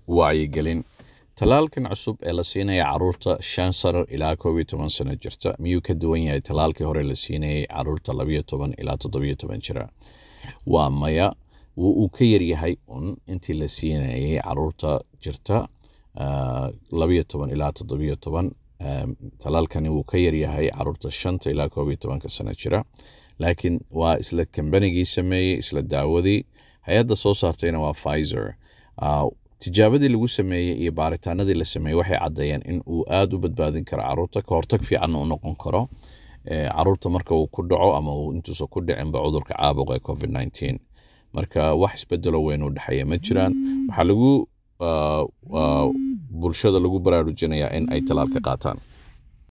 wacyigelin talaalkan cusub ee la siinaya caruurta shan sano ilaa koob iyo toban sano jirta miyuu ka duwan yahay talaalkii hore la siinayay caruurta labayo toban ilaa toddobiyo toban jira waa maya uu ka yaryahay un intii la siinayay caruurta jirta labayo toban ilaa toddobiyo toban talaalkani wuu ka yaryahay caruurta shanta ilaa koob iyo tobanka sano jira laakiin waa isla kambanigii sameeyey isla daawadii hay-adda soo saartayna waa pfizer tijaabadii lagu sameeyey iyo baaritaanadii la sameeyey waxay caddeeyeen in uu aada u badbaadin karo caruurta ka hortag fiican u noqon karo caruurta marka uu ku dhaco ama uu intuusan ku dhicinba cudurka caabuqa ee covid nineteen marka wax isbedelo weyn u dhexeeya ma jiraan waxaa lagu bulshada lagu baraarujinayaa in ay talaalka qaataan